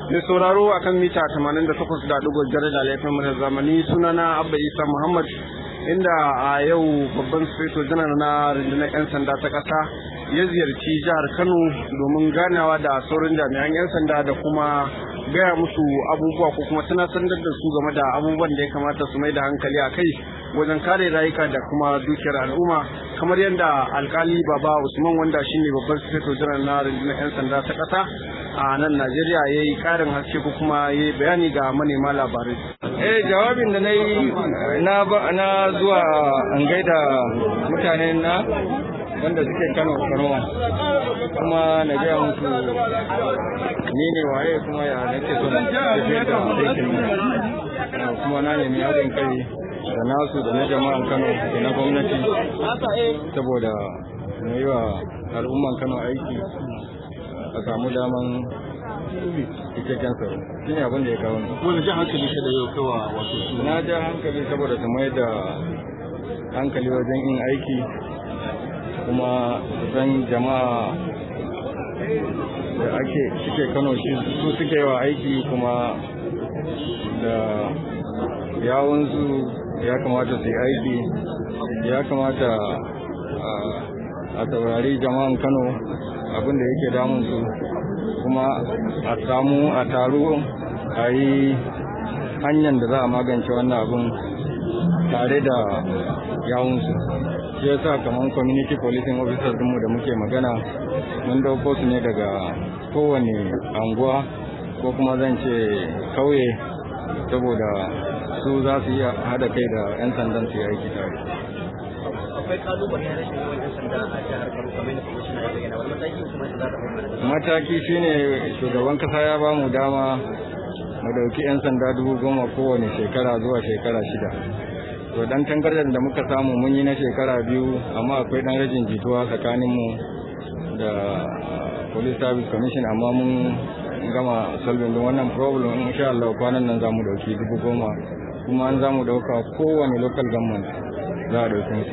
Mai sauraro a kan mita 88.5 da laifin murar zamani sunana Abba Isa Muhammad inda a yau babban sufeto janar na rundunar 'yan sanda ta ƙasa ya ziyarci jihar Kano domin ganawa da sauran jami'an 'yan sanda da kuma gaya musu abubuwa ko kuma tunatar da su game da abubuwan da ya kamata su mai da hankali a kai wajen kare rayuka da kuma dukiyar al'umma kamar yadda alkali baba usman wanda shine babban sufeto janar na rundunar 'yan sanda ta ƙasa a nan najeriya ya yi ƙarin haske ko kuma ya yi bayani ga manema labarai eh jawabin da na yi na zuwa an gaida mutanen na wanda suke kano kano kuma na gaya musu ni ne waye kuma ya nake son tafiyar da aikin nan kuma na nemi haɗin kai da nasu da na jama'an kano da na gwamnati saboda na yi wa al'umman kano aiki a samu daman cikakken tsaro shi ne abin da ya kawo ni wani jan hankali shi da yau kawa wato su na ja hankali saboda su mai da hankali wajen yin aiki kuma san jama'a da ake suke kano shi su suke wa aiki kuma da yawunsu ya kamata su yi aiki ya kamata a saurari jama'an kano abin da yake damun su kuma a samu a taru a yi hanyar da za a magance wannan abin tare da yawunsu shi ya sa kamar community policing officers mu da muke magana mun dauko su ne daga kowane anguwa ko kuma zan ce kauye saboda su za su iya hada kai da 'yan sandan su yi aiki tare akwai kalubale na rashin yawan yan sanda a jihar Kano kamar da kwamishina ya bayyana wani mataki kuma da za ta ɗauka mataki shine shugaban kasa ya ba mu dama mu dauki 'yan sanda dubu goma kowane shekara zuwa shekara shida to dan tangardan da muka samu mun yi na shekara biyu amma akwai dan rajin jituwa tsakanin mu da police service commission amma mun gama solving din wannan problem insha Allah kwanan nan zamu dauki dubu goma kuma an zamu dauka kowane local government za a dauki musu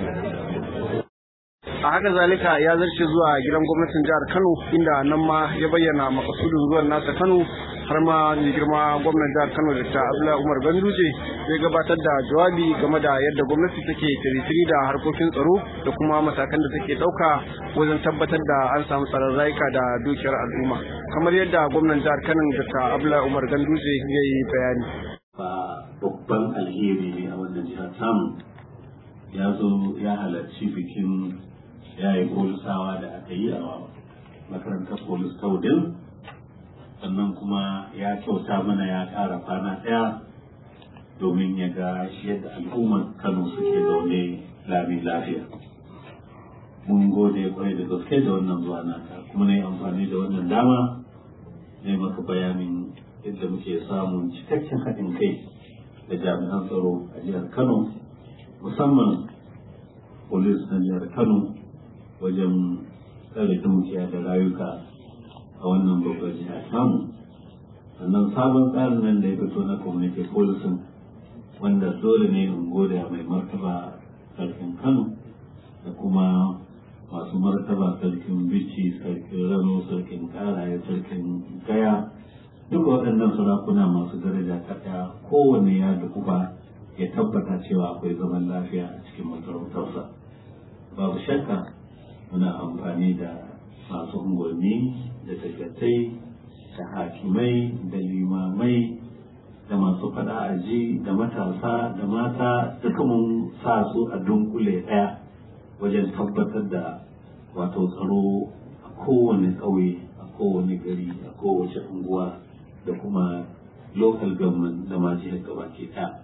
a haka zalika ya zarce zuwa gidan gwamnatin jihar kano inda nan ma ya bayyana makasudin zuwan nasa kano har ma mai girma gwamnan jihar kano da ta abdullahi umar ganduje zai gabatar da jawabi game da yadda gwamnati take tiritiri da harkokin tsaro da kuma matakan da take ɗauka wajen tabbatar da an samu tsaron rayuka da dukiyar al'umma kamar yadda gwamnan jihar kano da ta abdullahi umar ganduje ya yi bayani ba babban alheri ne a wannan jihar samu ya zo ya halarci bikin yayi polisawa da aka yi a makarantar polis taudin sannan kuma ya kyauta mana ya ƙara kwana ɗaya domin ya ga shi yadda al'ummar kano suke zaune lami lafiya mun gode kwarai da gaske da wannan zuwa naka kuma na yi amfani da wannan dama na maka bayanin yadda muke samun cikakken haɗin kai da jami'an tsaro a jihar kano musamman polis na jihar kano wajen tsare dukiya da rayuka a wannan babbar jiha samu sannan sabon tsarin nan da ya fito na community policing wanda dole ne in gode mai martaba sarkin kano da kuma masu martaba sarkin bici sarkin rano sarkin karaye sarkin gaya duk waɗannan sarakuna masu daraja ta ɗaya kowanne ya dukuba ya tabbata cewa akwai zaman lafiya a cikin masarautarsa babu shakka muna amfani da masu unguwanni da dagatai da hakimai da limamai da masu fada aji da matasa da mata duka mun sa su a dunkule ɗaya wajen tabbatar da wato tsaro a kowane ƙauye a kowane gari a kowace unguwa da kuma local government da ma jihar gabaki ɗaya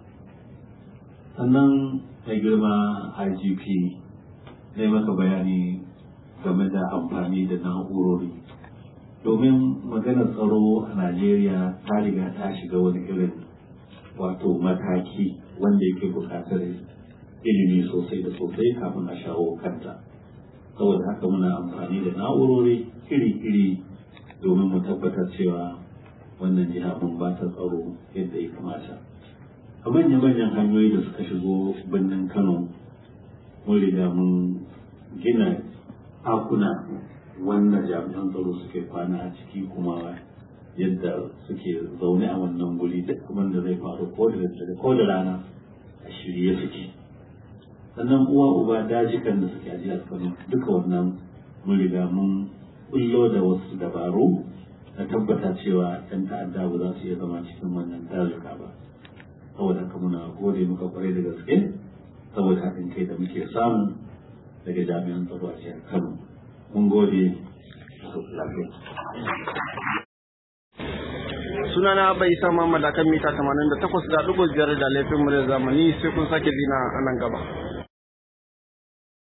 sannan mai girma igp ne maka bayani game da amfani da na'urori domin maganar tsaro a najeriya ta riga ta shiga wani irin wato mataki wanda yake buƙatar ilimi sosai da sosai kafin a shawo kanta saboda haka muna amfani da na'urori iri-iri domin mu tabbatar cewa wannan jiha mun ba ta tsaro yadda ya kamata a manya-manyan hanyoyi da suka shigo birnin kano mun riga mun gina ɗakuna wanda jami'an tsaro suke kwana a ciki kuma yadda suke zaune a wannan guri duk abin da zai faru ko da daddare ko da rana a shirye suke sannan uwa uba dajikan da suke a jihar kano duka wannan mun riga mun bullo da wasu dabaru na tabbata cewa yan ta'adda ba za su iya zama cikin wannan dazuka ba saboda haka muna gode muka kwarai da gaske saboda haɗin kai da muke samu daga jami'an tsaro a jihar kano mun gode lafiya sunana bai isa Muhammad akan mita 88.5 da laifin mu da zamani sai kun sake dina a nan gaba